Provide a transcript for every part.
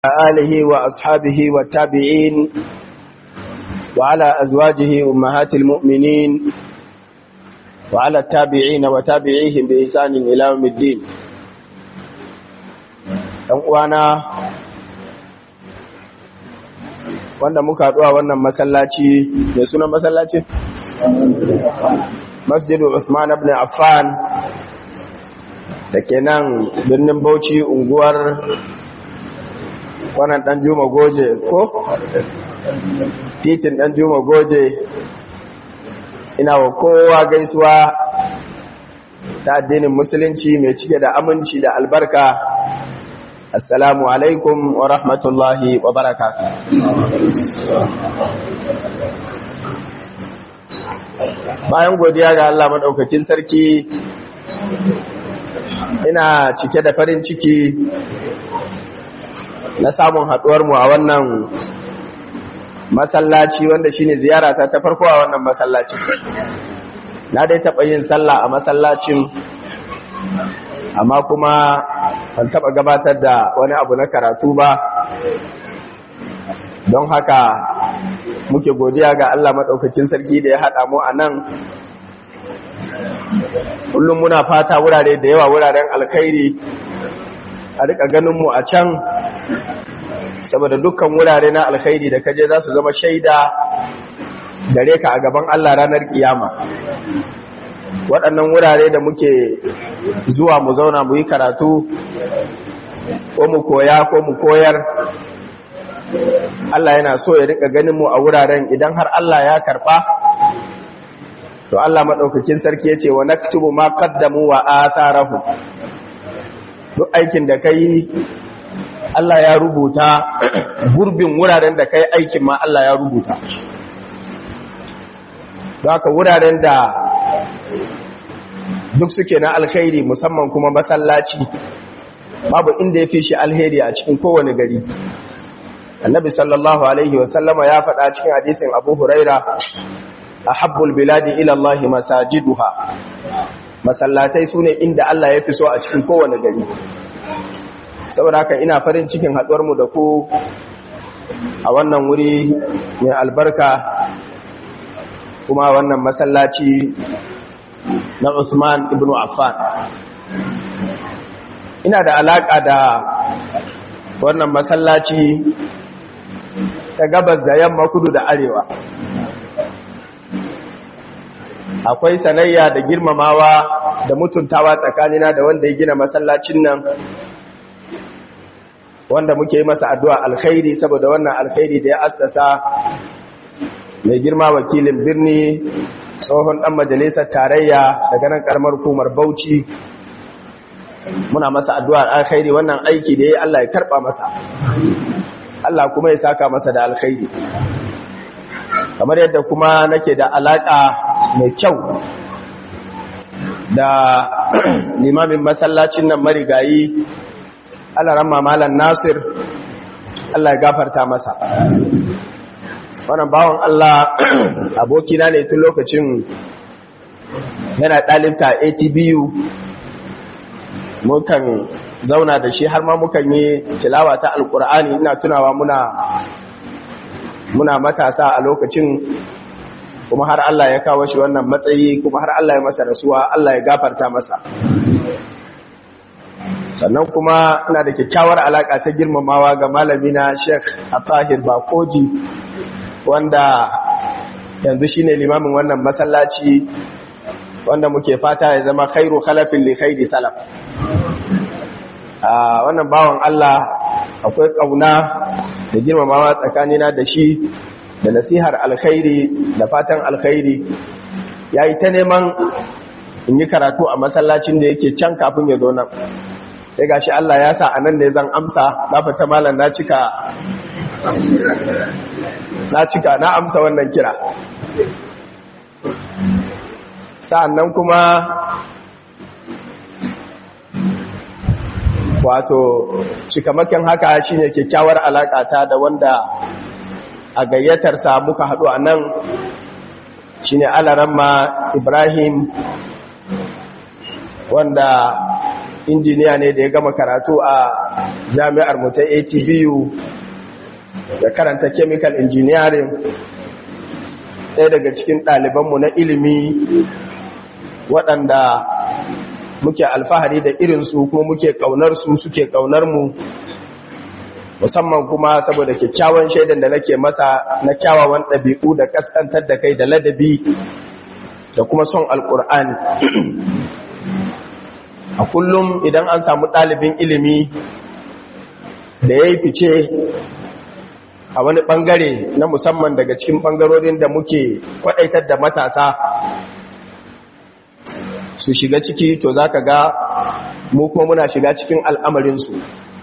آله وأصحابه والتابعين وعلى أزواجه أمهات المؤمنين وعلى التابعين وتابعيهم بإحسان إلى يوم الدين وانا wanda muka haɗuwa wannan masallaci mai sunan masallaci? masjidu Usman ibn Affan da ke nan birnin Bauchi unguwar wannan ɗan Juma Goje ko? titin ɗan Juma Goje ina wa kowa gaisuwa ta addinin musulunci mai cike da aminci da albarka assalamu alaikum wa rahmatullahi wa barakatuh bayan godiya ga Allah maɗaukakin sarki ina cike da farin ciki na samun haɗuwarmu a wannan masallaci wanda shine ziyarata ta farko a wannan masallacin na dai taɓa yin sallah a masallacin amma kuma ban taɓa gabatar da wani abu na karatu ba don haka muke godiya ga Allah maɗaukakin sarki da ya haɗa mu a nan kullum muna fata wurare da yawa wuraren alkhairi a rika ganinmu a can saboda dukkan wurare na alkhairi da kaje za su zama shaida gare ka a gaban Allah ranar kiyama waɗannan wurare da muke zuwa mu zauna mu yi karatu ko mu koya ko mu koyar Allah yana so ya rika ganin mu a wuraren idan har Allah ya karɓa to Allah maɗaukakin sarki ya ce wa naktubu ma qaddamu wa atharahu duk aikin da kai Allah ya rubuta gurbin wuraren da kai aikin ma Allah ya rubuta don haka wuraren da duk suke na alkhairi musamman kuma masallaci babu inda ya fi shi alheri a cikin kowane gari annabi sallallahu alaihi wasallama ya faɗa cikin hadisin abu huraira a habbul biladi ilallahi masajiduha masallatai su ne inda Allah ya fi so a cikin kowane gari saboda haka ina farin cikin haɗuwarmu da ku a wannan wuri mai albarka kuma wannan masallaci na Usman ibn Affan ina da alaƙa da wannan masallaci ta gabas da yamma kudu da arewa akwai sanayya da girmamawa da mutuntawa tsakanina da wanda ya gina masallacin nan wanda muke yi masa addu'a alkhairi saboda wannan alkhairi da ya assasa mai girma wakilin birni tsohon ɗan majalisar tarayya daga nan ƙarmar hukumar bauchi muna masa addu'ar alkhairi wannan aiki da ya Allah ya karɓa masa Allah kuma ya saka masa da alkhairi kamar yadda kuma nake da alaƙa mai kyau da limamin masallacin nan marigayi Allah ramma malan Nasir Allah ya gafarta masa wannan bawon Allah abokina ne tun lokacin yana ɗalibta ATBU mukan zauna da shi har ma mukan yi tilawa ta alkur'ani ina tunawa muna muna matasa a lokacin kuma har Allah ya kawo shi wannan matsayi kuma har Allah ya masa rasuwa Allah ya gafarta masa sannan kuma ina da kyakkyawar alaka ta girmamawa ga malamina Sheikh Atahir Bakoji wanda yanzu shine limamin wannan masallaci wanda muke fata ya zama khairu khalafin li khairi salaf a wannan bawan Allah akwai kauna da girmamawa tsakanina da shi da nasihar alkhairi da fatan alkhairi yayi ta neman in yi karatu a masallacin da yake can kafin ya zo nan sai gashi Allah ya sa anan ne zan amsa na fata malam na cika na cika na amsa wannan kira sa'annan kuma wato cikamakin haka shine kyakkyawar ta da wanda a gayyatarsa muka haɗu a nan shine alaramma ibrahim wanda injiniya ne da ya gama karatu a jami'ar mu ta atbu da karanta chemical engineering ɗaya daga cikin ɗalibanmu na ilimi waɗanda muke alfahari da irinsu kuma muke ƙaunarsu suke ƙaunarmu musamman kuma saboda kyakkyawan shaidan da nake masa na kyawawan ɗabi'u da ƙasƙantar da kai da ladabi da kuma son alƙur'ani a kullum idan an samu ɗalibin ilimi da ya yi fice a wani ɓangare na musamman daga cikin ɓangarorin da muke kwaɗaitar da matasa su shiga ciki to za ka ga mu kuma muna shiga cikin al'amarinsu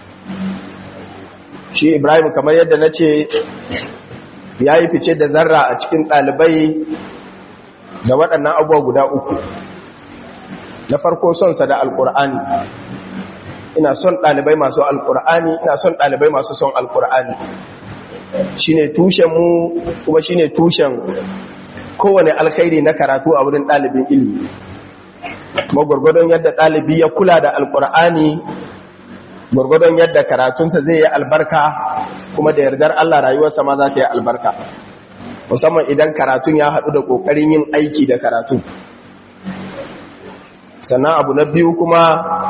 shi ibrahim kamar yadda na ce ya yi fice da zarra a cikin ɗalibai da waɗannan abuwa guda uku na farko sonsa da alƙur'ani ina son ɗalibai masu alƙur'ani ina son ɗalibai masu son alƙur'ani shi ne tushenmu kuma shi ne tushen kowane alkhairi na karatu a wurin ɗalibin ilimi kuma gwargwadon yadda ɗalibi ya kula da alƙur'ani gwargwadon yadda karatunsa zai yi albarka kuma da yardar Allah rayuwarsa ma za ta yi albarka musamman idan karatun ya haɗu da ƙoƙarin yin aiki da karatu sannan abu na biyu kuma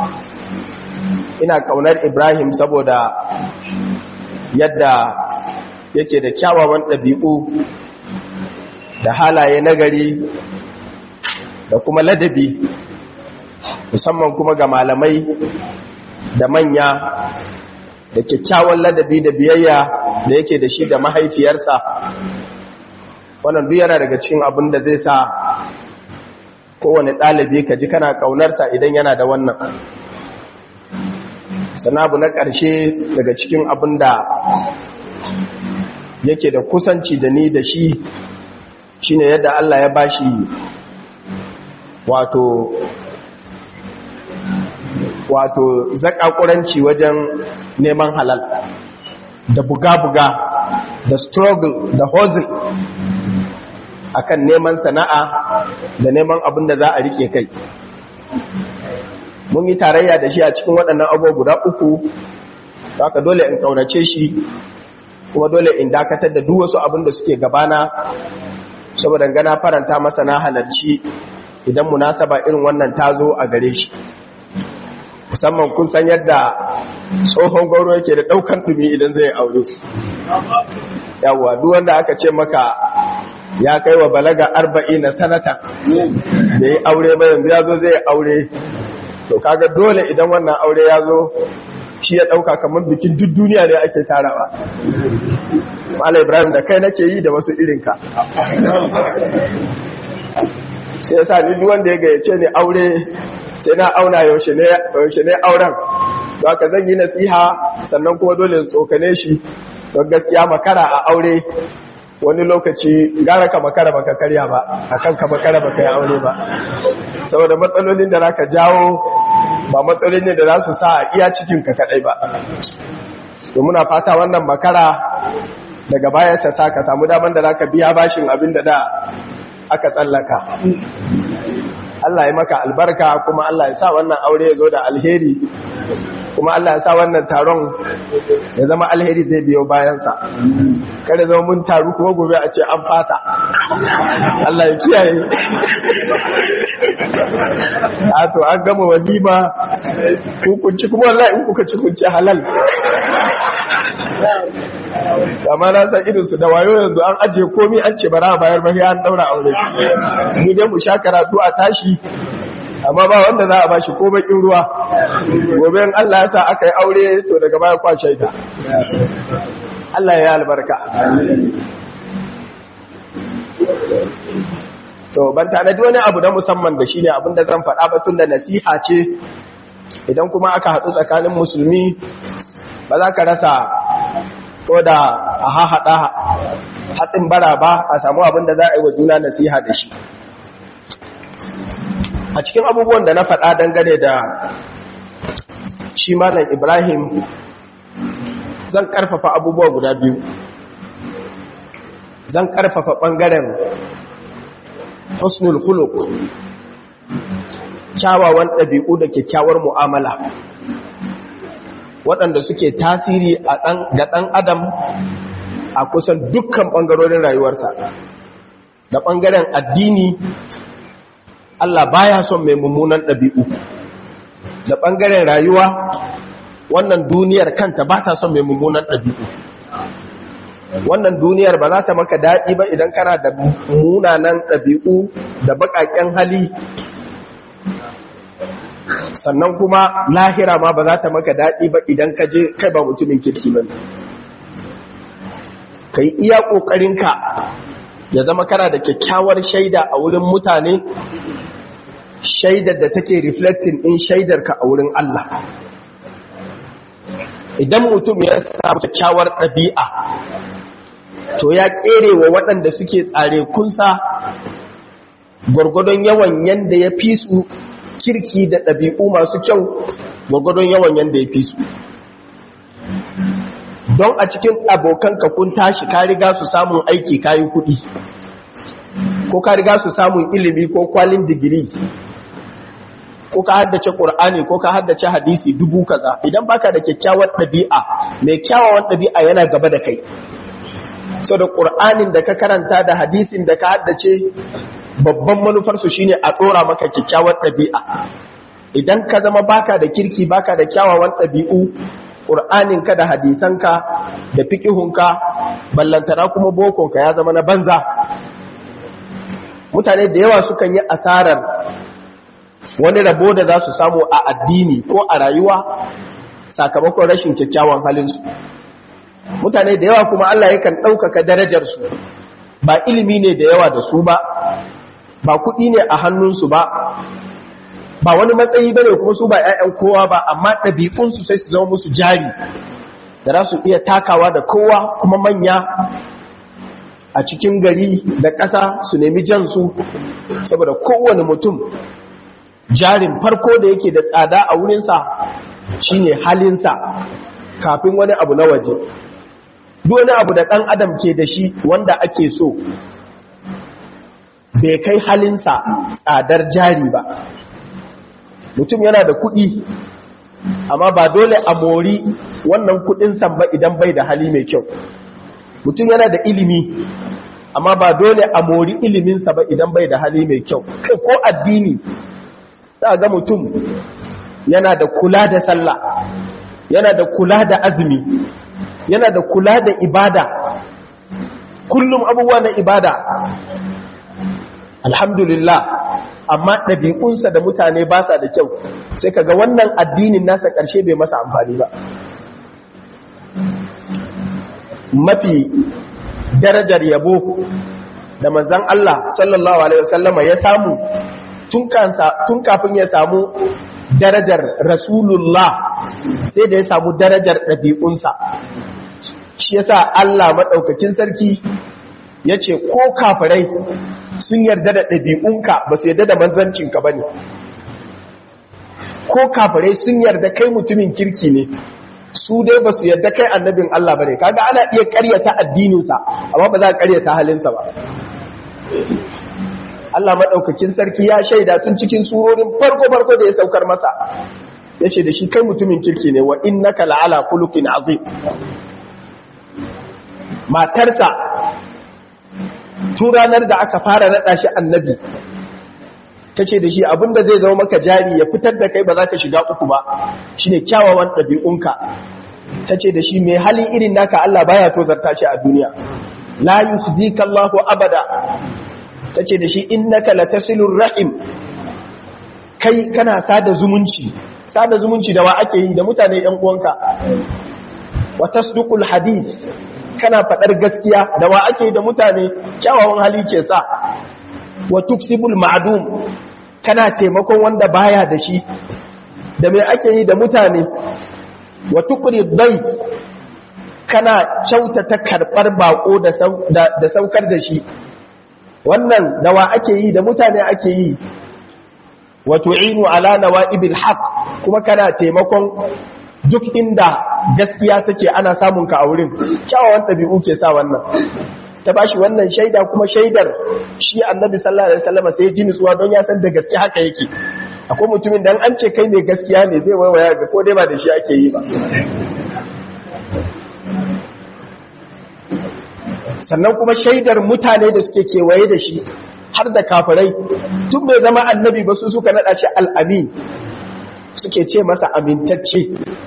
ina ƙaunar ibrahim saboda yadda yake da kyawawan ɗabi'u da halaye nagari da kuma ladabi musamman kuma ga malamai da manya da kyakkyawan ladabi da biyayya da yake da shi da mahaifiyarsa wannan duk yana daga cikin abin da zai sa kowane ɗalibi ka ji kana ƙaunarsa idan yana da wannan sana abu na ƙarshe daga cikin abin da yake da kusanci da ni da shi shine yadda Allah ya bashi wato wato zakakuranci wajen neman halal da buga-buga da struggle da hustle akan neman sana'a da neman abin da za a rike kai mun yi tarayya da shi a cikin waɗannan abubuwa guda uku haka dole in ƙaunace shi kuma dole in dakatar da duk wasu abin da suke gabana saboda gana faranta masa na halarci idan munasaba irin wannan ta zo a gare shi musamman kun san yadda tsohon gauro yake da ɗaukan ɗumi idan zai aure yawwa duk wanda aka ce maka ya kai wa balaga arba'i na sanata da yi aure ba yanzu ya zo zai aure to kaga dole idan wannan aure ya zo shi ya ɗauka kamar bikin duk duniya ne ake tarawa Malam Ibrahim da kai nake yi da wasu irinka shi yasa ni duk wanda ya gayyace ni aure sai na auna yaushe ne auren ba ka zan yi nasiha sannan kuma dole tsokane shi don gaskiya makara a aure wani lokaci gara ka makara baka karya ba akan ka makara baka yi aure ba saboda matsalolin da za ka jawo ba matsalolin ne da za su sa a iya cikin ka kadai ba to muna fata wannan makara daga baya ta sa ka samu daman da za ka biya bashin abin da da aka tsallaka Allah ya maka albarka kuma Allah ya sa wannan aure ya zo da alheri kuma Allah ya sa wannan taron ya zama alheri zai biyo bayansa kada zama mun taru kuma gobe a ce an fasa Allah ya kiyaye a to an gama walima hukunci kuma wallahi in kuka ci kunci halal amma na san irinsu da wayo yanzu an ajiye komi an ce bara bayar ba an daura aure mu dai mu sha karatu a tashi amma ba wanda za a bashi ko bakin ruwa gobe in Allah ya sa aka yi aure to daga baya kwa shaida Allah ya albarka to ban tanadi wani abu na musamman da shine abin da zan faɗa batun da nasiha ce idan kuma aka haɗu tsakanin musulmi ba za ka rasa ko da a haɗa hatsin bara ba a samu abin da za a yi wa juna nasiha da shi a cikin abubuwan da na faɗa dangane da shi malam ibrahim zan ƙarfafa abubuwa guda biyu zan ƙarfafa ɓangaren husnul khuluq kyawawan ɗabi'u da kyakkyawar mu'amala waɗanda suke tasiri ga ɗan adam a kusan dukkan ɓangarorin rayuwarsa da ɓangaren addini Allah baya son mai mummunan ɗabi'u da ɓangaren rayuwa wannan duniyar kanta ba ta son mai mummunan ɗabi'u wannan duniyar ba za ta maka daɗi ba idan kana da munanan ɗabi'u da baƙaƙen hali sannan kuma lahira ma ba za ta maka daɗi ba idan ka je kai ba mutumin kirki ba ka yi iya ƙoƙarinka ya zama kana da kyakkyawar shaida a wurin mutane shaidar da take reflecting in shaidarka a wurin Allah idan mutum ya samu kyakkyawar ɗabi'a to ya ƙere wa waɗanda suke tsare kunsa gwargwadon yawan yanda ya fi su kirki da ɗabi'u masu kyau gwargwadon yawan yanda ya fi su don a cikin abokanka kun tashi ka riga su samun aiki kayi kuɗi ko ka riga su samun ilimi ko kwalin digiri ko ka haddace ƙur'ani ko ka haddace hadisi dubu kaza idan baka da kyakkyawar ɗabi'a mai kyawawan ɗabi'a yana gaba da kai so da ƙur'anin da ka karanta da hadisin da ka haddace babban manufarsu shine a ɗora maka kyakkyawar ɗabi'a idan ka zama baka da kirki baka da kyawawan ɗabi'u ƙur'aninka da hadisanka da fiƙihunka ballantana kuma bokonka ya zama na banza mutane da yawa sukan yi asarar wani rabo da za su samu a addini ko a rayuwa sakamakon rashin kyakkyawan halinsu mutane da yawa kuma Allah yakan ɗaukaka darajarsu ba ilimi ne da yawa da su ba ba kuɗi ne a hannunsu ba ba wani matsayi bane kuma su ba 'ya'yan kowa ba amma ɗabi'unsu sai su zama musu jari da za su iya takawa da kowa kuma manya a cikin gari da ƙasa su nemi jansu saboda kowane mutum jarin farko da yake da tsada a wurinsa shine halinsa kafin wani abu na waje duk wani abu da ɗan adam ke da shi wanda ake so bai kai halinsa tsadar jari ba mutum yana da kuɗi amma ba dole a mori wannan kuɗin ba idan bai da hali mai kyau mutum yana da ilimi amma ba dole a mori iliminsa ba idan bai da hali mai kyau kai ko addini za ga mutum yana da kula da sallah yana da kula da azumi yana da kula da ibada kullum abubuwa na ibada alhamdulillah amma ɗabi'unsa da mutane ba sa da kyau sai kaga wannan addinin nasa ƙarshe bai masa amfani ba mafi darajar yabo da manzan Allah sallallahu Alaihi wasallama ya samu tun kafin ya samu darajar rasulullah sai da ya samu darajar ɗabi'unsa shi yasa Allah maɗaukakin sarki ya ce ko kafirai sun yarda da ɗabi'unka ba su yarda da manzancinka ba ne ko kafirai sun yarda kai mutumin kirki ne su dai ba su yarda kai annabin Allah ba ne kaga ana iya karyata addininsa amma ba za a karyata halinsa ba Allah maɗaukakin sarki ya shaida tun cikin surorin farko-farko da ya saukar masa ya ce da shi kai mutumin kirki ne wa innaka la'ala khuluqin azim matarsa tun ranar da aka fara naɗa shi annabi ta ce da shi abinda zai zama maka jari ya fitar da kai ba za ka shiga uku ba shi ne kyawawan ɗabi'unka ta ce da shi mai hali irin naka Allah baya tozarta shi a duniya la yukhzika Allahu abada ta ce da shi innaka latasilur rahim kai kana sada zumunci sada zumunci da wa ake yi da mutane ɗan uwanka wa tasduqul hadith kana faɗar gaskiya da wa ake da mutane kyawawan hali ke sa wa tuksibul ma'dum kana taimakon wanda baya da shi da mai ake yi da mutane wa tuqri dai kana kyautata karɓar bako da saukar da shi wannan da wa ake yi da mutane ake yi wa tu'inu ala nawa'ibil haqq kuma kana taimakon duk inda gaskiya take ana samun ka a wurin kyawawan ɗabi'u ke sa wannan ta bashi wannan shaida kuma shaidar shi annabi sallallahu alaihi wasallam sai ji nutsuwa don ya san da gaske haka yake akwai mutumin da an ce kai ne gaskiya ne zai waiwaya ga ko dai ba da shi ake yi ba sannan kuma shaidar mutane da suke kewaye da shi har da kafirai tun bai zama annabi ba su suka naɗa shi al'amin suke ce masa amintacce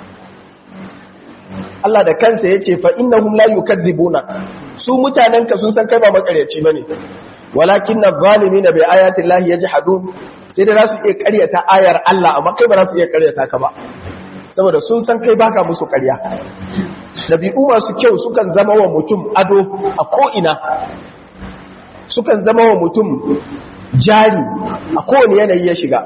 Allah da kansa ya ce fa'innahum la yukadzibuna su mutanenka sun san kai ba makaryaci ba ne walakin na zalimi na bai ayatin lahi ya ji hadu sai da za su iya karyata ayar Allah amma kai ba za su iya karyata ka ba saboda sun san kai baka musu karya ɗabi'u masu kyau sukan zama wa mutum ado a ko'ina sukan zama wa mutum jari a kowane yanayi ya shiga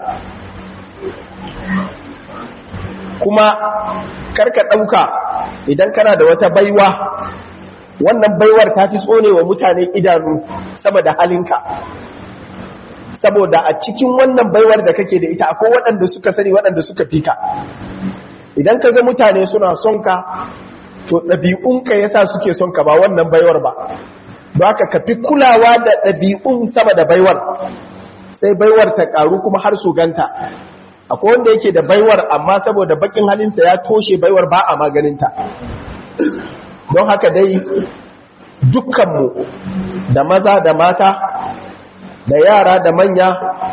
kuma karka ɗauka idan kana da wata baiwa wannan baiwar ta fi tsone wa mutane idanu sama da halinka saboda a cikin wannan baiwar da kake da ita akwai waɗanda suka sani waɗanda suka fi ka idan ka ga mutane suna son ka to ɗabi'unka ya sa suke son ka ba wannan baiwar ba ba ka kafi kulawa da ɗabi'un sama da baiwar sai baiwar ta ƙaru kuma har su ganta akwai wanda yake da baiwar amma saboda bakin halinsa ya toshe baiwar ba a maganinta don haka dai dukkanmu da maza da mata da yara da manya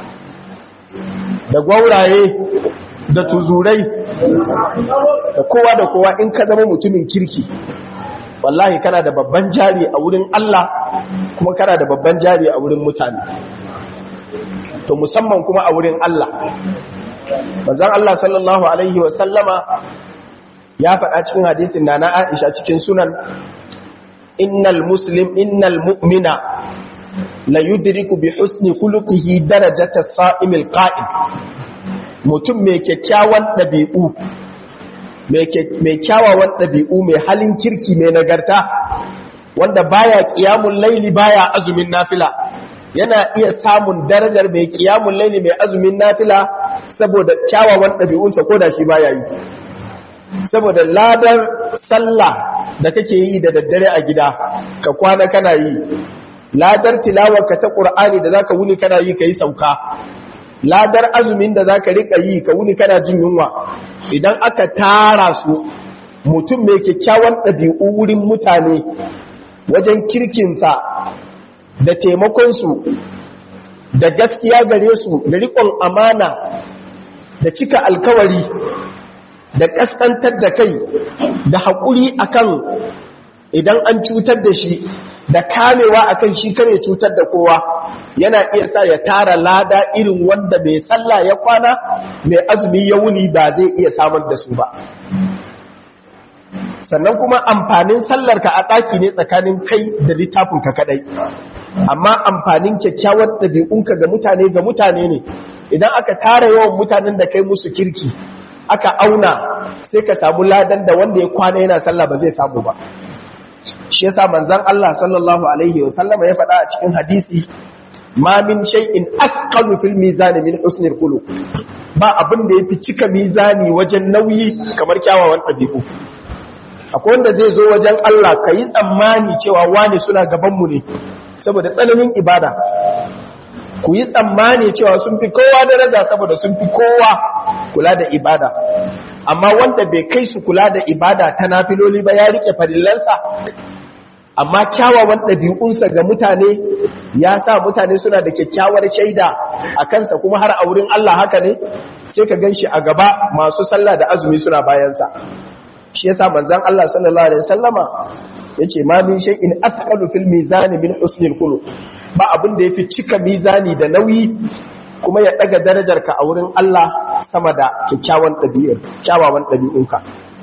da gwauraye da tuzurai da kowa da kowa in ka zama mutumin kirki wallahi kana da babban jari a wurin Allah kuma kana da babban jari a wurin mutane to musamman kuma a wurin Allah manzon Allah sallallahu alaihi wa sallama ya faɗa cikin hadisin na na Aisha cikin sunan innal muslim innal mu'mina la yudriku bi husni khuluqihi darajata as-sa'imil qa'im mutum mai kyakkyawan ɗabi'u mai kyawawan ɗabi'u mai halin kirki mai nagarta wanda baya ƙiyamun laili baya azumin nafila yana iya samun darajar mai ƙiyamun laili mai azumin nafila saboda kyawawan ɗabi'unsa ko da shi baya yi saboda ladar sallah da kake yi da daddare a gida ka kwana kana yi ladar tilawarka ta ƙur'ani da zaka wuni kana yi ka yi sauka ladar azumin da za ka riƙa yi ka wuni kana jin yunwa idan aka tara su mutum mai kyakkyawan ɗabi'u wurin mutane wajen kirkinsa da taimakonsu da gaskiya gare su da riƙon amana da cika alkawari da ƙasƙantar da kai da haƙuri akan idan an cutar da shi da kamewa akan shi kare cutar da kowa yana iya sa ya tara lada irin wanda mai sallah ya kwana mai azumi ya wuni ba zai iya samar da su ba sannan kuma amfanin sallarka a ɗaki ne tsakanin kai da littafinka kadai amma amfanin kyakkyawar ɗabi'unka ga mutane ga mutane ne idan aka tara yawan mutanen da kai musu kirki aka auna sai ka samu ladan da wanda ya kwana yana sallah ba zai samu ba shi yasa manzon Allah sallallahu alaihi wa sallama ya faɗa a cikin hadisi ma min shay'in aqallu fil mizan min husnil khuluq ba abin da yafi cika mizani wajen nauyi kamar kyawawan ɗabi'u akwai wanda zai zo wajen Allah kayi tsammani cewa wani suna gaban mu ne saboda tsananin ibada ku yi tsammani cewa sun fi kowa daraja saboda sun fi kowa kula da ibada amma wanda bai kai su kula da ibada ta nafiloli ba ya rike farillansa amma kyawawan ɗabi'unsa ga mutane ya sa mutane suna da kyakkyawar shaida a kansa kuma har a wurin Allah haka ne sai ka gan shi a gaba masu sallah da azumi suna bayansa shi yasa manzon Allah sallallahu alaihi wasallama yace ma min shay'in asqalu fil mizani min husnil khuluq ba abin da yafi cika mizani da nauyi kuma ya daga darajarka a wurin Allah sama da kyakkyawan ɗabi'ar kyawawan ɗabi'unka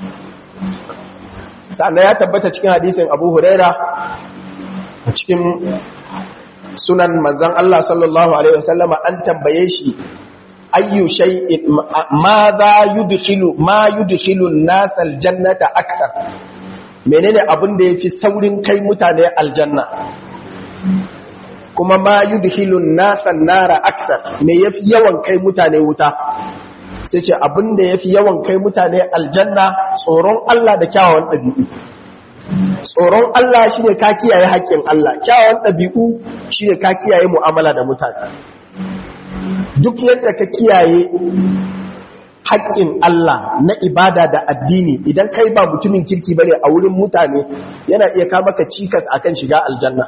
sannan ya tabbata cikin hadisin Abu Huraira a cikin sunan manzon Allah sallallahu alaihi wasallama an tambaye shi ayyu shay'in ma za yudkhilu ma yudkhilu an-nas al-jannata akthar menene abin da yafi saurin kai mutane aljanna kuma ma yudhilun nasan nara aksar me yafi yawan kai mutane wuta sai ce abinda yafi yawan kai mutane aljanna tsoron Allah da kyawawan ɗabi'u tsoron Allah shine ka kiyaye haƙƙin Allah kyawawan ɗabi'u shine ka kiyaye mu'amala da mutane duk yadda ka kiyaye haƙƙin Allah na ibada da addini idan kai ba mutumin kirki bane a wurin mutane yana iya ka maka cikas akan shiga aljanna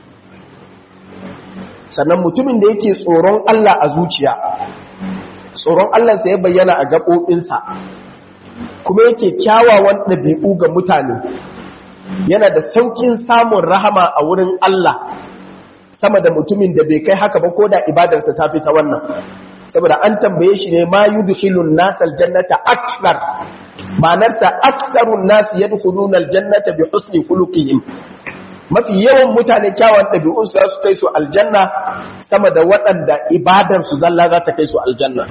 sannan mutumin da yake tsoron Allah a zuciya tsoron Allah sai ya bayyana a gaɓoɓinsa kuma yake kyawawan ɗabi'u ga mutane yana da saukin samun rahama a wurin Allah sama da mutumin da bai kai haka ba ko da ibadarsa ta fi ta wannan saboda an tambaye shi ne ma yudkhilun nasal jannata akthar ma'anarsa aktharun nas yadkhuluna aljannata bi husni khuluqihim mafi yawan mutane kyawun ɗabi'un su su kai su aljanna sama da waɗanda ibadar su zalla za ta kai su aljanna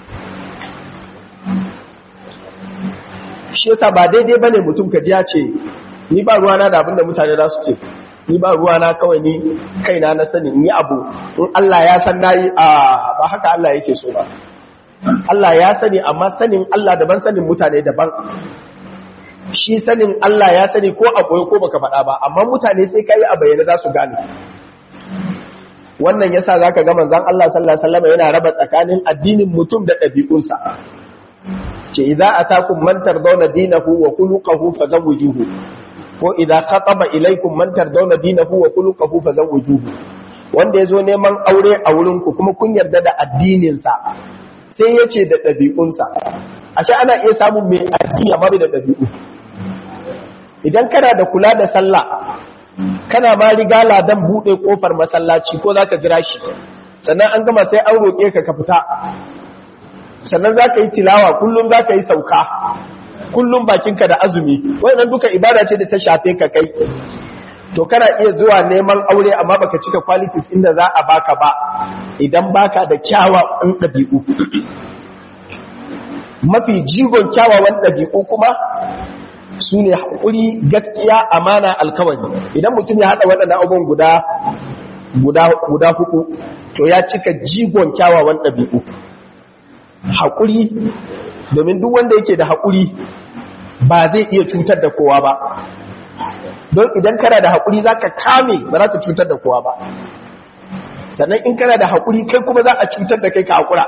shi yasa ba daidai bane mutum ka ji ya ce ni ba ruwana da abin da mutane za su ce ni ba ruwana kawai ni kaina na sani ni abu in Allah ya san nayi a ba haka Allah yake so ba Allah ya sani amma sanin Allah daban sanin mutane daban shi sanin Allah ya sani ko a koyo ko baka faɗa ba amma mutane sai kai a bayyana za su gane wannan yasa zaka ga manzon Allah sallallahu alaihi wasallam yana raba tsakanin addinin mutum da ɗabi'unsa ce idza atakum man tardawna dinahu wa khuluquhu fazawwijuhu ko idza khataba ilaykum man tardawna dinahu wa khuluquhu fazawwijuhu wanda yazo neman aure a wurin ku kuma kun yarda da addinin sa sai yace da dabi'unsa ashe ana iya samun mai addini amma bai da dabi'u idan kana da kula da sallah kana ma riga ladan bude kofar masallaci ko zaka jira shi sannan an gama sai an roke ka ka fita sannan za ka yi tilawa kullum za ka yi sauka kullum bakinka da azumi wannan duka ibada ce da ta shafe ka kai to kana iya zuwa neman aure amma baka cika qualities inda za a baka ba idan baka da kyawawan ɗabi'u mafi jigon kyawawan ɗabi'u kuma su ne haƙuri gaskiya amana alkawari idan mutum ya haɗa waɗannan abubuwan guda guda guda hudu to ya cika jigon kyawawan ɗabi'u haƙuri domin duk wanda yake da haƙuri ba zai iya cutar da kowa ba don idan kana da haƙuri za ka kame ba za ka cutar da kowa ba sannan in kana da haƙuri kai kuma za a cutar da kai ka haƙura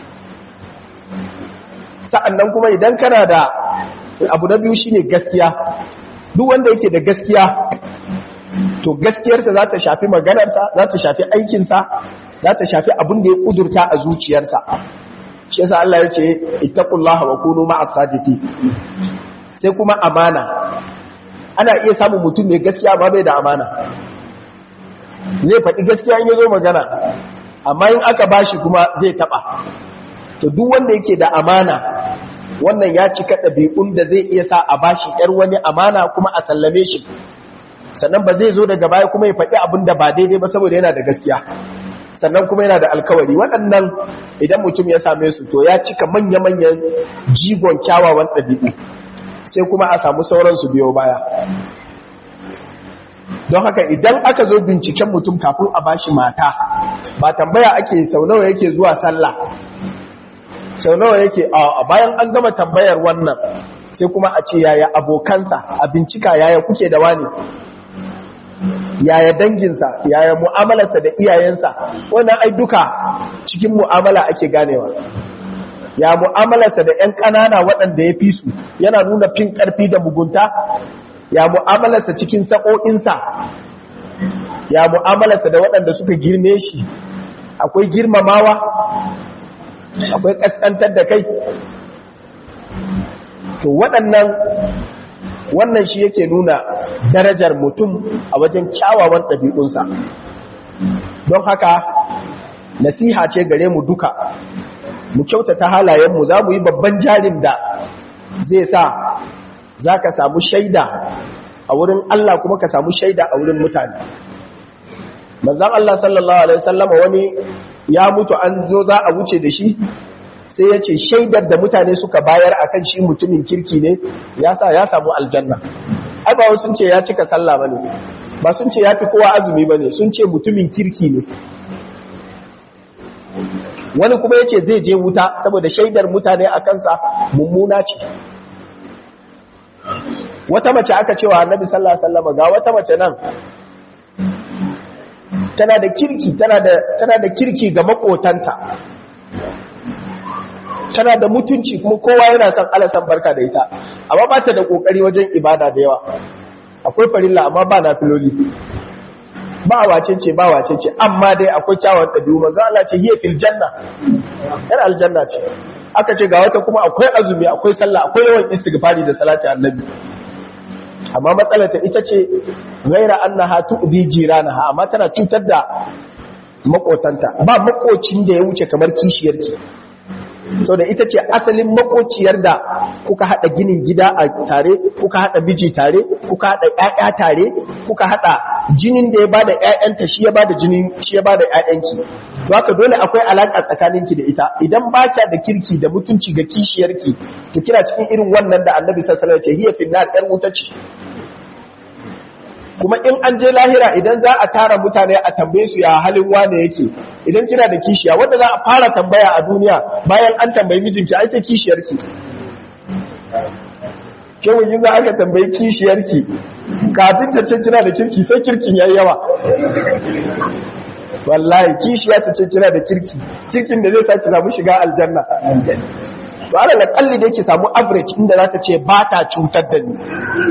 sa'annan kuma idan kana da abu na biyu shine gaskiya duk wanda yake da gaskiya to gaskiyarsa za ta shafi maganarsa za ta shafi aikinsa za ta shafi abin da ya ƙudurta a zuciyarsa shi yasa Allah ya ce ittaqullaha wa kunu ma'as sadiqin sai kuma amana ana iya samun mutum mai gaskiya ba bai da amana zai faɗi gaskiya in yazo magana amma in aka bashi kuma zai taba to duk wanda yake da amana wannan ya cika ɗabi'un da zai iya sa a bashi ƴar wani amana kuma a sallame shi sannan ba zai zo daga baya kuma ya faɗi abin da ba daidai ba saboda yana da gaskiya sannan kuma yana da alkawari waɗannan idan mutum ya same su to ya cika manya-manyan jigon kyawawan ɗabi'u sai kuma a samu sauransu biyo baya don haka idan aka zo binciken mutum kafin a bashi mata ba tambaya ake sau nawa yake zuwa sallah sau nawa yake a bayan an gama tambayar wannan sai kuma a ce yaya abokansa a bincika yaya kuke da wani yaya danginsa yaya mu'amalarsa da iyayensa wannan ai duka cikin mu'amala ake ganewa ya mu'amalarsa da 'yan ƙanana waɗanda ya fi su yana nuna fin ƙarfi da mugunta ya mu'amalarsa cikin sa'o'insa ya mu'amalarsa da waɗanda suka girme shi akwai girmamawa akwai ƙasƙantar da kai to waɗannan wannan shi yake nuna darajar mutum a wajen kyawawan ɗabi'unsa don haka nasiha ce gare mu duka mu kyautata halayenmu za mu yi babban jarin da zai sa za ka samu shaida a wurin Allah kuma ka samu shaida a wurin mutane manzan Allah sallallahu Alaihi wasallama wani ya mutu an zo za a wuce da shi sai ya ce shaidar da mutane suka bayar a kan shi mutumin kirki ne ya sa ya samu aljanna ai ba sun ce ya cika sallah ba ne ba sun ce ya fi kowa azumi ba ne sun ce mutumin kirki ne wani kuma ya ce zai je wuta saboda shaidar mutane a kansa mummuna ce wata mace aka cewa annabi sallallahu alaihi wasallam ga wata mace nan tana da kirki tana da tana da kirki ga makotanta tana da mutunci kuma kowa yana son alasan barka da ita amma ba ta da kokari wajen ibada da yawa akwai farilla amma ba na filoli ba wace ce ba wace ce amma dai akwai kyawun ɗabi'u manzo Allah ce hiya fil janna yana aljanna ce aka ce ga wata kuma akwai azumi akwai sallah akwai yawan istighfari da salati annabi amma matsalar ta ita ce ghaira annaha tu'di jiranaha amma tana cutar da makotanta ba makocin da ya wuce kamar kishiyarki so da ita ce asalin makociyar da kuka hada ginin gida a tare kuka hada miji tare kuka hada ƴaƴa tare kuka hada jinin da ya bada ƴaƴanta shi ya bada jinin shi ya bada ƴaƴanki to haka dole akwai alaka tsakaninki da ita idan ba da kirki da mutunci ga kishiyarki to kina cikin irin wannan da Annabi sallallahu alaihi wasallam ya ce hiya fil nar ƴar wuta ce kuma in an je lahira idan za a tara mutane a tambaye su ya halin wane yake idan kina da kishiya wanda za a fara tambaya a duniya bayan an tambayi mijinki ai sai kishiyarki kewun yin za aka tambayi kishiyarki kafin ta ce kina da kirki sai kirkin yayi yawa wallahi kishiya ta ce kina da kirki kirkin da zai sa ki samu shiga aljanna to ala kalli da yake samu average inda za ta ce ba ta cutar da ni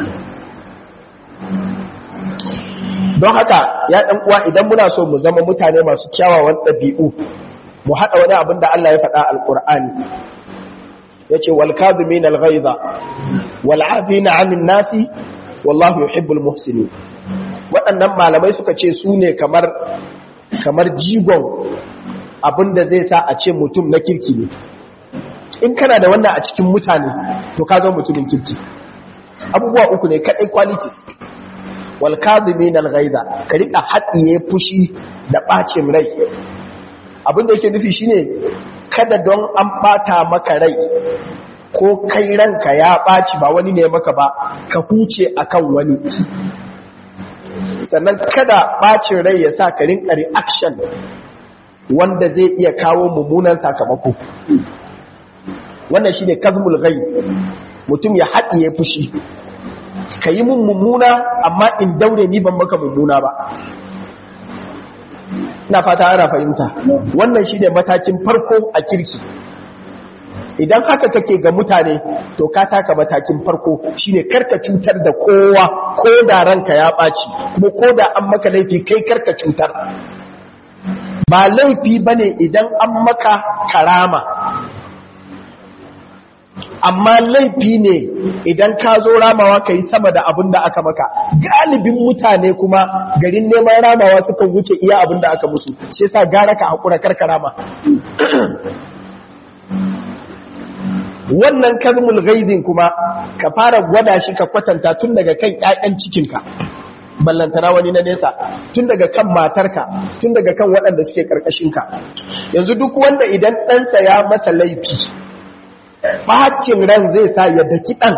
don haka ya ɗan uwa idan muna so mu zama mutane masu kyawawan ɗabi'u mu haɗa wani abin da Allah ya faɗa alƙur'ani ya ce walkazumin alghaiza wal'afina amin nasi wallahu yuhibbul muhsinin waɗannan malamai suka ce su ne kamar kamar jigon abin da zai sa a ce mutum na kirki ne in kana da wannan a cikin mutane to ka zama mutumin kirki abubuwa uku ne kaɗai quality walkazimin alghaiza ka rika haɗiye fushi da ɓacin rai abin da yake nufi shine kada don an ɓata maka rai ko kai ranka ya ɓaci ba wani ne maka ba ka huce akan wani sannan kada ɓacin rai ya sa ka rinka reaction wanda zai iya kawo mummunan sakamako wannan shine kazmul ghaib mutum ya haɗiye fushi ka yi mun mummuna amma in daure ni ban maka mummuna ba ina fata ana fahimta wannan shi ne matakin farko a kirki idan haka kake ga mutane to ka taka matakin farko shine karka cutar da kowa ko da ranka ya ɓaci kuma ko da an maka laifi kai karka cutar ba laifi bane idan an maka karama amma laifi ne idan ka zo ramawa ka yi sama da abin da aka maka galibin mutane kuma garin neman ramawa suka wuce iya abin da aka musu shi yasa gara ka haƙura karka rama wannan kazmul ghaizin kuma ka fara gwada shi ka kwatanta tun daga kan ƴaƴan cikinka ballantana wani na nesa tun daga kan matarka tun daga kan waɗanda suke ƙarƙashinka yanzu duk wanda idan ɗansa ya masa laifi bacin ran zai sa ya daki ɗan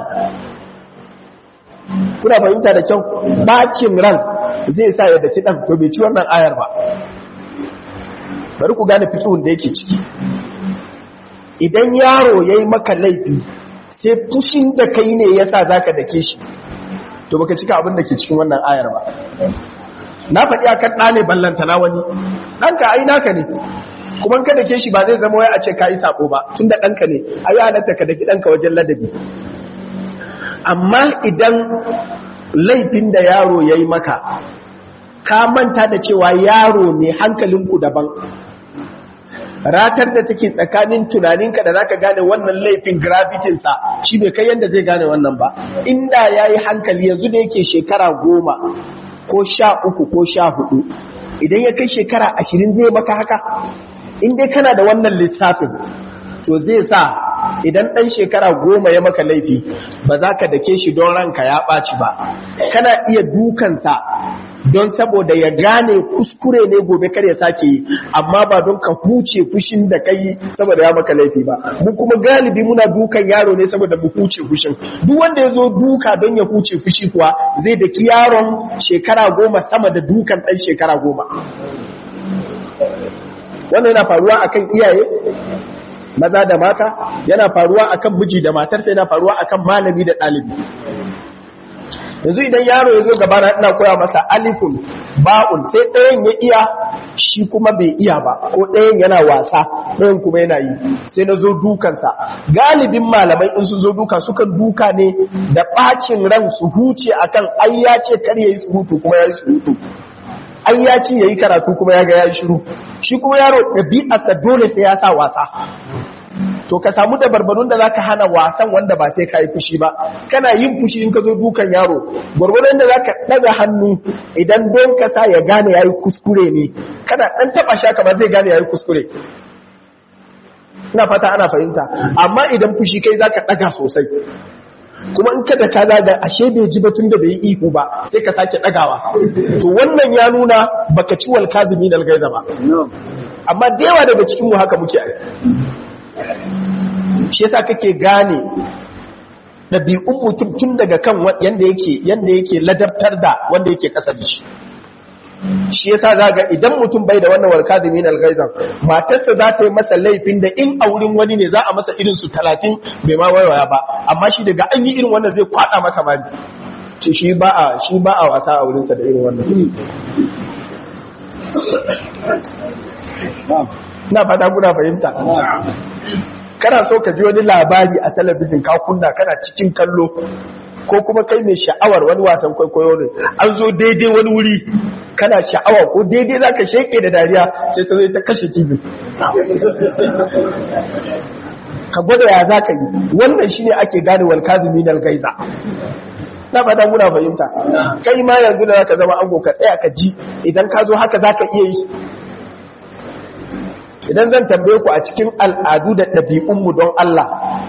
kuna fahimta da kyau bacin ran zai sa ya daki ɗan to bai ci wannan ayar ba bari ku gane fitowun da yake ciki idan yaro ya yi maka laifi sai fushin da kai ne ya sa za ka dake shi to baka cika abin da ke cikin wannan ayar ba na faɗi a kan ɗane ballanta na wani ɗanka ai naka ne kuma ka dake shi ba zai zama wai a ce ka yi sabo ba tun da ɗanka ne a yi halatta ka daki ɗanka wajen ladabi amma idan laifin da yaro ya yi maka ka manta da cewa yaro ne hankalinku daban ratar da take tsakanin tunaninka da zaka gane wannan laifin gravitinsa shi bai kai yadda zai gane wannan ba inda ya yi hankali yanzu da yake shekara goma ko sha uku ko sha hudu idan ya kai shekara ashirin zai maka haka in dai kana da wannan lissafin to zai sa idan ɗan shekara goma ya maka laifi ba za ka dake shi don ranka ya ɓaci ba kana iya dukansa don saboda ya gane kuskure ne gobe kar ya sake yi amma ba don ka huce fushin da kai saboda ya maka laifi ba mu kuma galibi muna dukan yaro ne saboda mu huce fushin duk wanda ya zo duka don ya huce fushi kuwa zai daki yaron shekara goma sama da dukan ɗan shekara goma wannan yana faruwa akan iyaye maza da mata yana faruwa akan miji da matarsa yana faruwa akan malami da ɗalibi yanzu idan yaro ya zo gaba na ina koya masa alifun ba'un sai ɗayan ya iya shi kuma bai iya ba ko ɗayan yana wasa ɗayan kuma yana yi sai na zo dukansa galibin malamai in sun zo duka sukan duka ne da ɓacin ran su huce akan ai ya ce kar yayi surutu kuma yayi surutu ai ya ce yayi karatu kuma ya ga yayi shiru shi kuma yaro ɗabi'arsa dole sai ya sa wasa to ka samu da barbarun da zaka hana wasan wanda ba sai kai fushi ba kana yin fushi in ka zo dukan yaro gwargwadon da zaka daga hannu idan don ka sa ya gane yayi kuskure ne kana dan taba shaka ba zai gane yayi kuskure ina fata ana fahimta amma idan fushi kai zaka daga sosai kuma in kada ka zaga ashe bai ji batun da bai yi ihu ba sai ka sake dagawa to wannan ya nuna baka ci wal kazimin al gaiza ba amma da yawa daga cikin mu haka muke shi yasa kake gane ɗabi'un mutum tun daga kan yanda yake yanda yake ladabtar da wanda yake kasa da shi shi yasa zaga idan mutum bai da wannan warka da minal gaizan matarsa za ta yi masa laifin da in a wurin wani ne za a masa irin su talatin bai ma waiwaya ba amma shi daga an yi irin wannan zai kwada maka mali ce shi ba a shi ba a wasa a wurinsa da irin wannan na fata kuna fahimta kana so ka ji wani labari a talabijin ka kunna kana cikin kallo ko kuma kai mai sha'awar wani wasan kwaikwayo ne an zo daidai wani wuri kana sha'awa ko daidai za ka sheke da dariya sai ta zo ta kashe tv ka gwada ya za ka yi wannan shi ne ake gane walkazumi na gaiza na fata muna fahimta kai ma yanzu da za ka zama ango ka tsaya ka ji idan ka zo haka za ka iya yi idan zan tambaye ku a cikin al'adu da ɗabi'unmu don Allah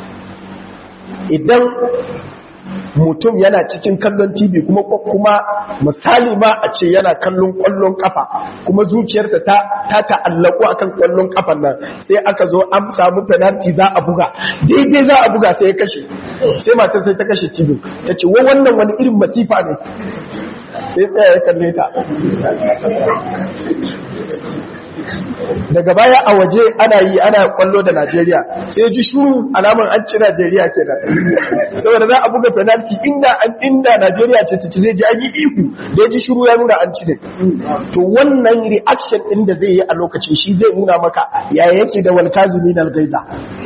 idan mutum yana cikin kallon TV kuma kuma misali ma a ce yana kallon kwallon kafa kuma zuciyarsa ta ta ta'allaku akan kwallon kafan nan sai aka zo an samu penalty za a buga daidai za a buga sai ya kashe sai matar sai ta kashe TV ta ce wa wannan wani irin masifa ne sai tsaya ya kalle ta daga baya a waje ana yi ana kwallo da Najeriya sai ji shuru alaman an ci Najeriya kenan saboda za a buga penalty inda an inda Najeriya ce ta ci zai ji an yi ihu da ji shuru ya nuna an ci ne to wannan reaction din da zai yi a lokacin shi zai nuna maka yaya yake da wal kazimin al gaiza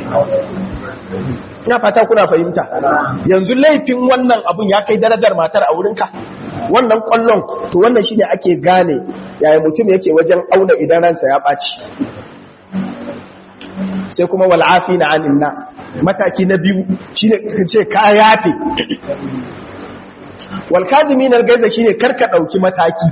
ina fata kuna fahimta yanzu laifin wannan abun ya kai darajar matar a wurinka wannan kwallon to wannan shine ake gane yaya mutum yake wajen auna idan ransa ya ɓaci sai kuma wal'afi na anin nas mataki na biyu shine ce ka yafe walkazimi na gaiza shine karka ɗauki mataki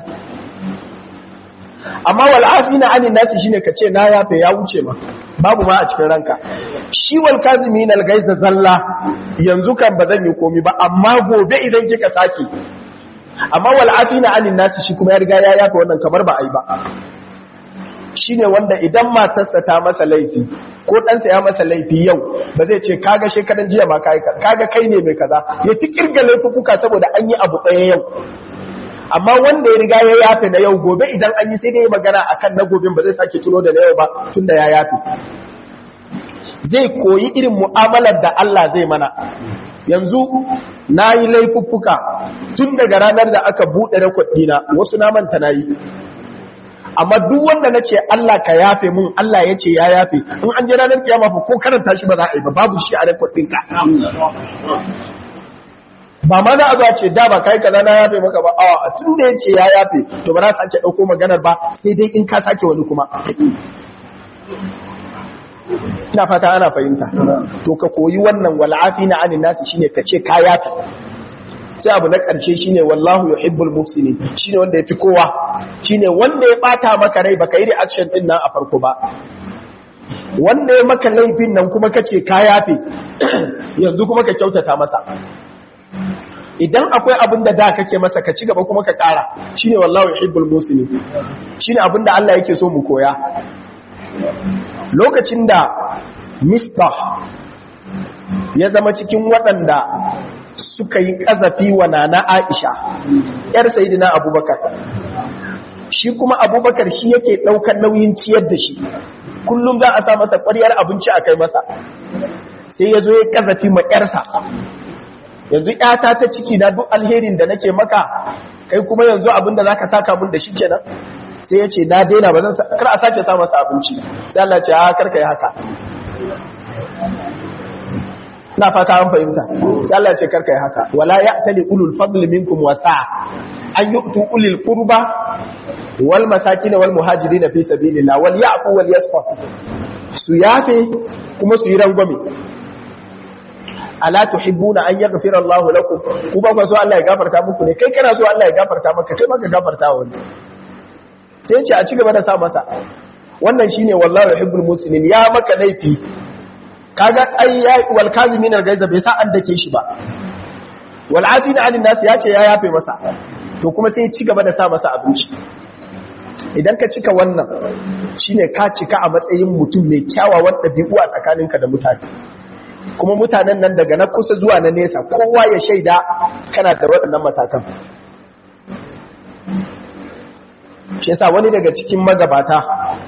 amma wal'afi na anin nasi shine ka ce na yafe ya wuce ma babu ma a cikin ranka shi walkazimi na gaiza zalla yanzu kan ba zan yi komi ba amma gobe idan kika sake amma wal'afi na anin nasi shi kuma ya riga ya yafe wannan kamar ba a yi ba shi ne wanda idan matarsa ta masa laifi ko ɗansa ya masa laifi yau ba zai ce kaga shekaran jiya ma kaga kai ne mai kaza ya ti kirga laifuka saboda an yi abu ɗaya yau amma wanda ya riga ya yafe na yau gobe idan an yi sai dai magana akan na gobe ba zai sake tuno da na yau ba tunda ya yafe zai koyi irin mu'amalar da Allah zai mana yanzu na yi laifuffuka tun daga ranar da aka buɗe rekod ɗina wasu na manta na yi amma duk wanda na ce Allah ka yafe mun Allah ya ce ya yafe in an je ranar kiyama fa ko karanta shi ba za a yi ba babu shi a rekod ɗinka ba ma za a zuwa ce da ba kai kaza na yafe maka ba a tun da ya ce ya yafe to ba za su sake ɗauko maganar ba sai dai in ka sake wani kuma ina fata ana fahimta to ka koyi wannan wal'afi na anin nasu shine ka ce ka yafi sai abu na ƙarshe shine wallahu yuhibbul muhsinin shine wanda yafi kowa shine wanda ya bata maka rai baka yi reaction din nan a farko ba wanda ya maka laifin nan kuma kace ka yafe yanzu kuma ka kyautata masa idan akwai abin da da kake masa ka ci gaba kuma ka ƙara shine wallahu yuhibbul muhsinin shine abin da Allah yake so mu koya lokacin da misbah ya zama cikin waɗanda suka yi ƙazafi wa nana aisha ‘yar sayidina abubakar shi kuma abubakar shi yake ɗaukar nauyin ciyar da shi kullum za a sa masa ƙwaryar abinci a kai masa sai ya zo ya ƙazafi ma ‘yarsa yanzu ‘yata ta ciki na duk alherin da nake maka kai kuma yanzu abinda za ka saka mun da shi kenan sai ya ce na daina ba zan kar a sake sa masa abinci sai Allah ce a karka yi haka na fata an fahimta sai Allah ce karka yi haka wala ya'tali ulul fadl minkum wasa an yu'tu ulil qurba wal masakin wal muhajirin fi sabilillah wal ya'fu wal yasfah su yafe kuma su yi rangwame ala tuhibbuna an yaghfira Allahu lakum ku ba ku so Allah ya gafarta muku ne kai kana so Allah ya gafarta maka kai maka gafarta wa wani sai ce a ci gaba da sa masa wannan shine wallahi yuhibbul muslimin ya maka laifi kaga ai ya wal kazimin al gaiza bai sa an dake shi ba wal afina anin nas ya ce ya yafe masa to kuma sai ya ci gaba da sa masa abinci idan ka cika wannan shine ka cika a matsayin mutum mai kyawawan ɗabi'u a tsakaninka da mutane kuma mutanen nan daga na kusa zuwa na nesa kowa ya shaida kana da waɗannan matakan shi yasa wani daga cikin magabata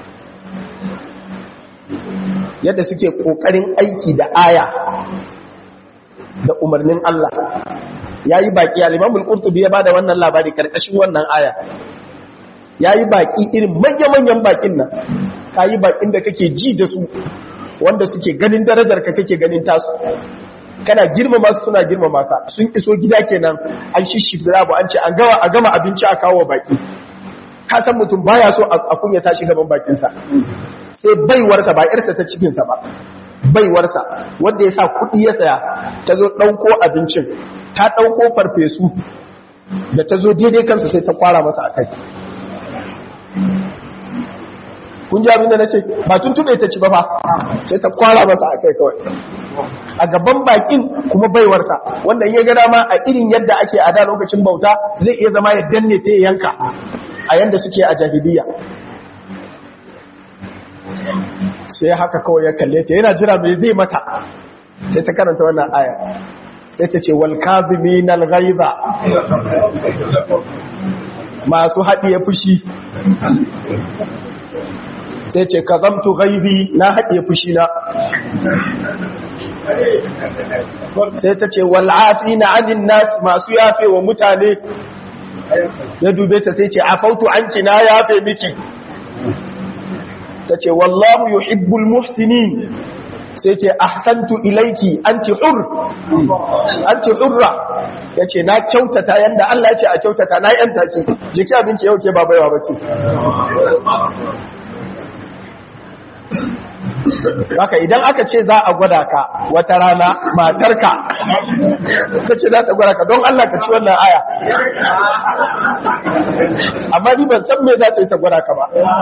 yadda suke ƙoƙarin aiki da aya da umarnin Allah ya yi baƙi alimamul ƙurtubi ya ba da wannan labari ƙarƙashin wannan aya ya yi baƙi irin manya-manyan baƙin nan ka yi baƙin da kake ji da su wanda suke ganin darajar ka kake ganin tasu kana girmama su suna girmama ka sun iso gida kenan an shishifira bu an ce an gawa a gama abinci a kawo baki ka san mutum baya so a kunya tashi gaban bakinsa sai baiwarsa ba irsa ta cikinsa ba baiwarsa wanda ya sa kuɗi ya saya ta zo ɗauko abincin ta ɗauko farfesu da ta zo daidai kansa sai ta kwara masa a kai kun ji abin da na ce ba tun tube ta ci ba fa sai ta kwara masa a kai kawai a gaban bakin kuma baiwarsa wanda in ya ga dama a irin yadda ake a da lokacin bauta zai iya zama ya danne ta yanka a yanda suke a jahiliya sai haka kawai ya kalle ta yana jira mai zai mata sai ta karanta wannan aya sai ta ce wal kazimin al ghaiza masu haɗiye fushi sai ce ka zamtu gaizi na haɗe fushi na sai ta ce wal'afi na anin nas masu yafe wa mutane ya dube ta sai ce afautu an na yafe miki ta ce wallahu yuhibbul muhsinin sai ce ahsantu ilaiki anti hur anti hurra yace na kyautata yanda Allah ya ce a kyautata na yanta ki jiki abinci yau ke ba baiwa bace haka idan aka ce za a gwada ka wata rana matarka ta ce za ta gwada ka don Allah ka ci wannan aya amma ni ban san me za ta yi ta gwada ka ba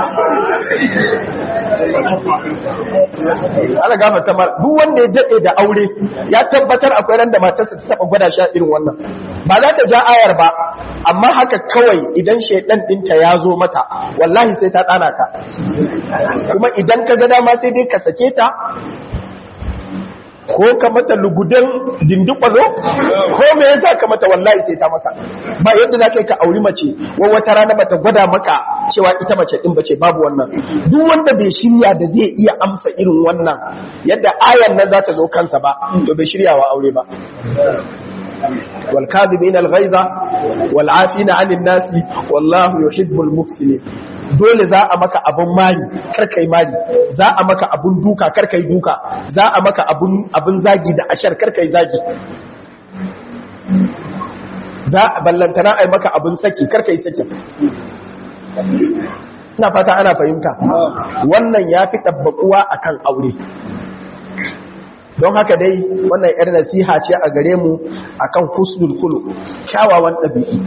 ana gama ta mara duk wanda ya daɗe da aure ya tabbatar akwai ran da matarsa ta taɓa gwada shi a irin wannan ba za ta ja ayar ba amma haka kawai idan shaidan ɗinta ya zo mata wallahi sai ta ɗana ka kuma idan ka ga dama sai dai ka sake ta ko ka mata lugudan dindikwalo ko me yasa ka mata wallahi sai ta maka ba yadda za ka yi ka auri mace wa wata rana bata gwada maka cewa ita mace din bace babu wannan duk wanda bai shirya da zai iya amsa irin wannan yadda ayan nan za ta zo kansa ba to bai shirya wa aure ba والكاذبين الغيظ والعافين عن الناس والله يحب المحسنين dole za a maka abun mari karkai mari za a maka abun duka karkai duka za a maka abun abun zagi da ashar karkai zagi za a ballantana ai maka abun saki karkai saki ina fata ana fahimta wannan ya fi ɗabbaƙuwa akan aure don haka dai wannan yar nasiha ce a gare mu akan husnul khuluq kyawawan ɗabi'u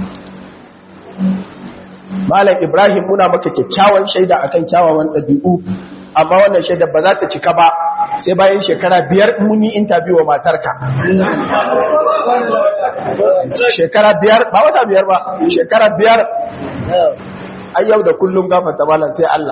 malam ibrahim muna maka kyakkyawan shaida akan kyawawan ɗabi'u amma wannan shaida ba za ta cika ba sai bayan shekara biyar mun yi interview wa matarka shekara biyar ba wata biyar ba shekara biyar ai yau da kullum gafarta malam sai Allah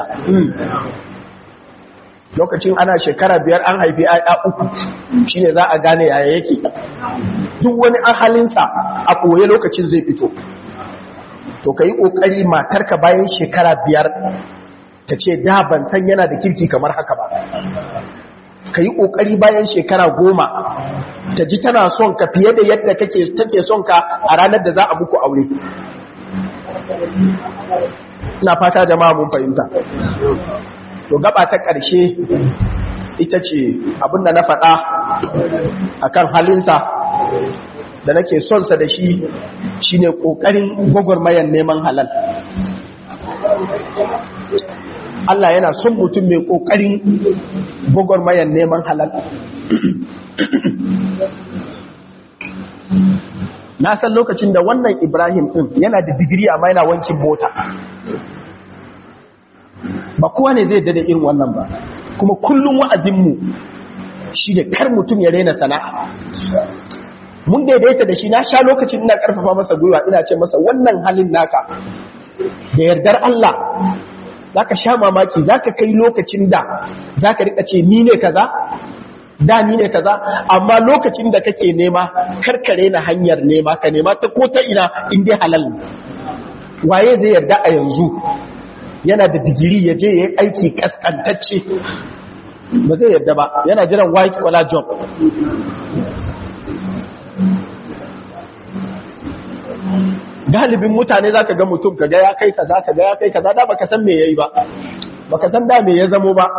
lokacin ana shekara biyar an haifi ayya uku shine za a gane yaya yake duk wani an halinsa a ɓoye lokacin zai fito to ka yi ƙoƙari matarka bayan shekara biyar ta ce da ban san yana da kirki kamar haka ba ka yi ƙoƙari bayan shekara goma ta ji tana son ka fiye da yadda take son ka a ranar da za a muku aure ina fata jama'a mun fahimta to gaba ta ƙarshe ita ce abinda na faɗa akan halinsa da nake sonsa da shi shine ƙoƙarin gwagwarmayan neman halal Allah yana son mutum mai ƙoƙarin gwagwarmayan neman halal na san lokacin da wannan ibrahim ɗin yana da digiri amma yana wankin mota ba kowa ne zai dada irin wannan ba kuma kullum wa'azinmu shi da kar mutum ya rena sana'a mun daidaita da shi na sha lokacin ina karfafa masa gwiwa ina ce masa wannan halin naka da yardar Allah za ka sha mamaki za ka kai lokacin da za ka rika ce ni ne kaza da ni ne kaza amma lokacin da kake nema karkare na hanyar nema ka nema ta ko ta ina inda halal waye zai yarda a yanzu yana da digiri ya je ya yi aiki kaskantacce ba zai yarda ba yana jiran white collar job galibin mutane za ka ga mutum ka ga ya kai kaza ka ga ya kai kaza da baka san me yayi ba baka san da me ya zamo ba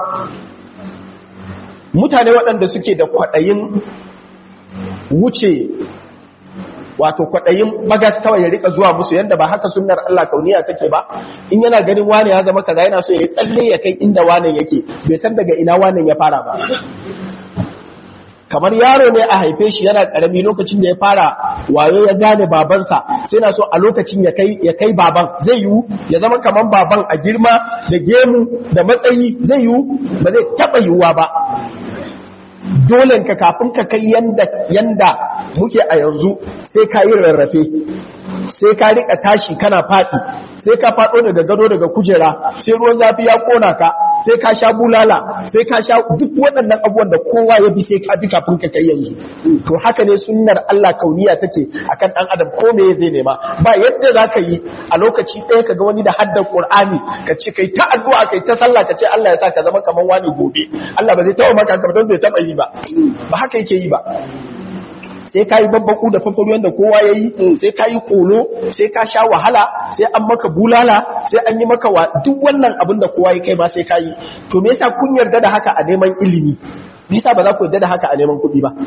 mutane waɗanda suke da kwaɗayin wuce wato kwaɗayin bagas kawai ya rika zuwa musu yadda ba haka sunnar Allah kauniya take ba in yana ganin wane ya zama kaza yana so ya tsalle ya kai inda wane yake bai san daga ina wane ya fara ba kamar yaro ne a haife shi yana karami lokacin da ya fara wayo ya gane babansa sai na so a lokacin ya kai ya kai baban zai yiwu ya zama kamar baban a girma da gemu da matsayi zai yiwu ba zai taba yiwuwa ba dole ka kafin ka kai yanda yanda muke a yanzu sai ka yi rarrafe sai ka rika tashi kana faɗi sai ka faɗo daga gado daga kujera sai ruwan zafi ya kona ka sai ka sha bulala sai ka sha duk waɗannan abubuwan da kowa ya bi sai ka bi kafin ka kai yanzu to haka ne sunnar Allah kauniya take akan dan adam ko me zai nema ba yadda za ka yi a lokaci ɗaya ka ga wani da haddar Qur'ani ka ce kai ta addu'a kai ta sallah ka ce Allah ya sa ka zama kaman wani gobe Allah ba zai taɓa maka ka don bai taɓa yi ba ba haka yake yi ba sai ka yi babbaku da fafaro yadda kowa ya yi sai ka yi kolo sai ka sha wahala sai an maka bulala sai an yi maka wa duk wannan abin da kowa ya kai ma sai ka yi to me yasa kun yarda da haka a neman ilimi me yasa ba za ku yarda da haka a neman kuɗi ba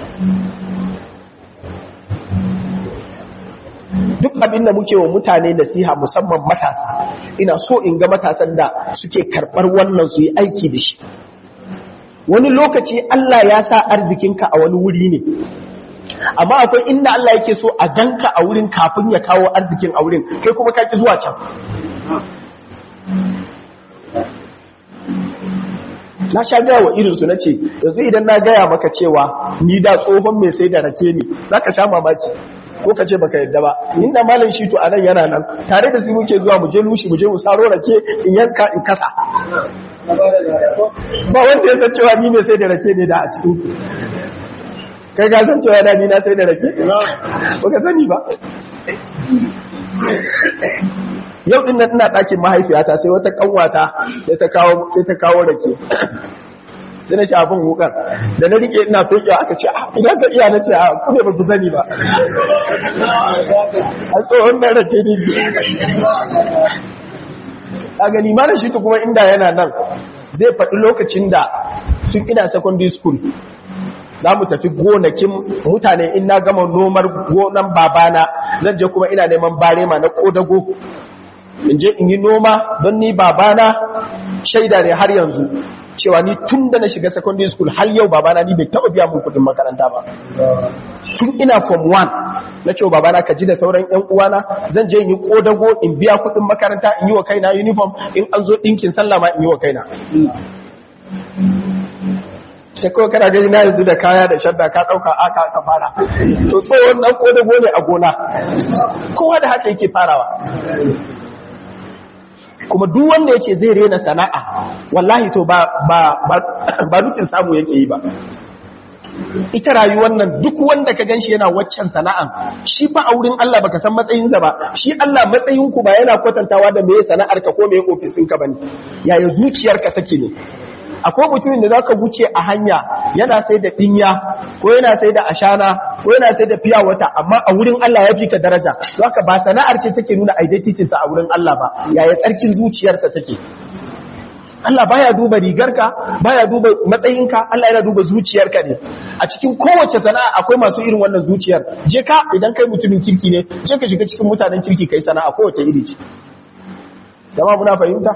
duk abin da muke wa mutane nasiha musamman matasa ina so in ga matasan da suke karɓar wannan su yi aiki da shi wani lokaci Allah ya sa arzikinka a wani wuri ne amma akwai inda Allah yake so a ganka a wurin kafin ya kawo arzikin a wurin kai kuma ka ki zuwa can na sha gaya wa irinsu na ce yanzu idan na gaya maka cewa ni da tsohon mai sai da rake ne za ka sha mamaki ko ka ce baka yadda ba inda malam shi to anan yana nan tare da su muke zuwa mu je lushi mu je mu saro rake in yanka in kasa ba wanda ya san cewa ni mai sai da rake ne da a cikin kai ka san cewa da ni na sai da rake baka sani ba yau din nan ina ɗakin mahaifiyata sai wata kanwata sai ta kawo sai ta kawo rake sai na shafin wukar da na rike ina fekewa aka ce idan ka iya na ce a kuma ba ku sani ba a tsohon na rake ne a gani mana shi kuma inda yana nan zai faɗi lokacin da tun ina secondary school za mu tafi gonakin mutane in na gama nomar gonan babana zan je kuma ina neman barema na kodago in je in yi noma don ni babana shaida ne har yanzu cewa ni tun da na shiga secondary school har yau babana ni bai taɓa biya mun kudin makaranta ba tun ina form 1 na cewa babana ka ji da sauran yan uwana zan je in yi kodago in biya kudin makaranta in yi wa kaina uniform in an zo ɗinkin sallah ma in yi wa kaina sai kawai kana gani na yanzu da kaya da shadda ka ɗauka aka ka fara to tsohon nan kodago ne a gona kowa da haka yake farawa kuma duk wanda yake zai rena sana'a wallahi to ba ba ba nufin samu yake yi ba ita rayuwar nan duk wanda ka ganshi yana waccan sana'an shi fa a wurin Allah baka san matsayinsa ba shi Allah matsayin ku ba yana kwatantawa da meye sana'ar ka ko meye ofis ɗinka bane yaya zuciyarka take ne akwai mutumin da zaka wuce a hanya yana sai da dinya ko yana sai da ashana ko yana sai da fiya wata amma a wurin Allah ya fi ka daraja zaka ba sana'ar ce take nuna identity sa a wurin Allah ba yaya tsarkin zuciyarsa take Allah baya duba rigarka baya duba matsayinka Allah yana duba zuciyarka ne a cikin kowace sana'a akwai masu irin wannan zuciyar je ka idan kai mutumin kirki ne je ka shiga cikin mutanen kirki kai sana'a kowace iri ce jama'a muna fahimta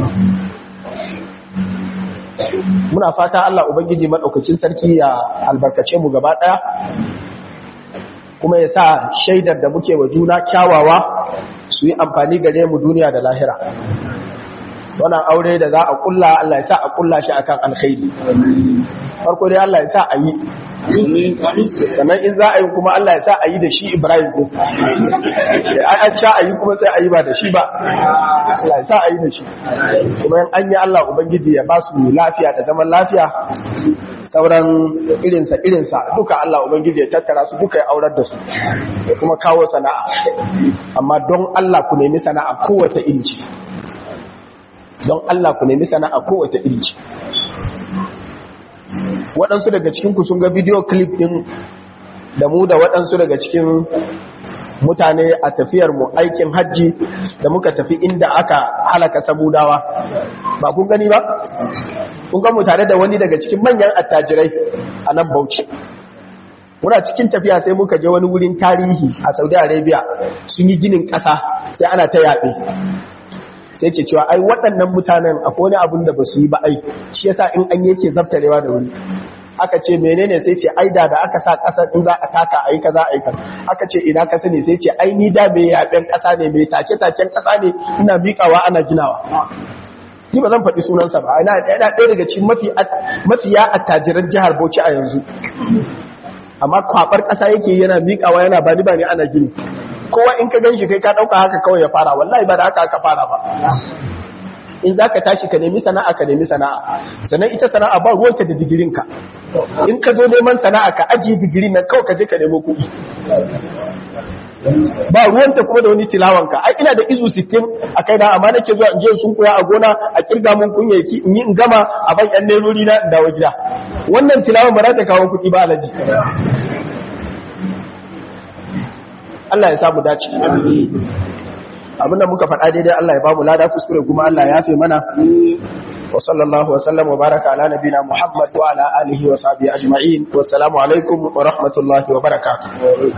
muna fata Allah ubangiji madaukakin sarki ya albarkace mu gaba daya kuma ya sa shaidar da muke wa juna kyawawa su yi amfani gare mu duniya da lahira wannan aure da za a kulla Allah ya sa a kulla shi akan alkhairi farko dai Allah ya sa a yi sannan in za a yi kuma Allah ya sa a yi da shi Ibrahim ko ai an sha a yi kuma sai a yi ba da shi ba Allah ya sa a yi da shi kuma in an yi Allah ubangiji ya ba su lafiya da zaman lafiya sauran irinsa irinsa duka Allah ubangiji ya tattara su duka ya aurar da su ya kuma kawo sana'a amma don Allah ku nemi sana'a kowace iri ce don Allah ku nemi sana'a kowace iri ce waɗansu daga cikinku sun ga video clip ɗin da mu da waɗansu daga cikin mutane a tafiyar mu aikin hajji da muka tafi inda aka halaka samudawa ba kun gani ba? kun ga mu tare da wani daga cikin manyan attajirai a nan bauchi muna cikin tafiya sai muka je wani wurin tarihi a saudi arabia sun yi ginin ƙasa sai ana ta yaɓe sai ke cewa ai waɗannan mutanen akwai wani abin da ba su yi ba ai shi yasa in an yake zabtarewa da wuri aka ce menene sai ce ai da da aka sa ƙasa in za a taka ai kaza ai kaza aka ce ina ka sani sai ce ai ni da mai yaɓen ƙasa ne mai take taken ƙasa ne ina miƙawa ana ginawa ni ba zan faɗi sunansa ba ina ɗaya daga cikin mafi mafiya attajiran jihar Bauchi a yanzu amma kwabar ƙasa yake yana miƙawa yana bani bani ana gini kowa in ka ganshi kai ka ɗauka haka kawai ya fara wallahi ba da haka aka fara ba in za ka tashi ka nemi sana'a ka nemi sana'a sannan ita sana'a ba ruwanta da digirinka in ka zo neman sana'a ka ajiye digirin nan kawai ka je ka nemo kuɗi ba ruwanta kuma da wani tilawanka ai ina da izu 60 a kai na amma nake zuwa in je sun koya a gona a kirga mun kunyaki in yi in gama a ban yan nerori na dawo gida wannan tilawan ba za ta kawo kuɗi ba alaji Allah ya samu dace abinda muka faɗa daidai Allah ya bamu lada kuskure kuma Allah ya yafe mana wa sallallahu wa sallam wa baraka ala nabina Muhammad wa ala alihi wa sahbihi ajma'in wa assalamu alaikum wa rahmatullahi wa barakatuh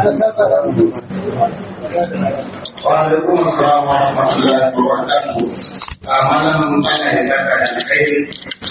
wa alaikum assalam wa rahmatullahi wa barakatuh malam Allah ya saka da alkhairi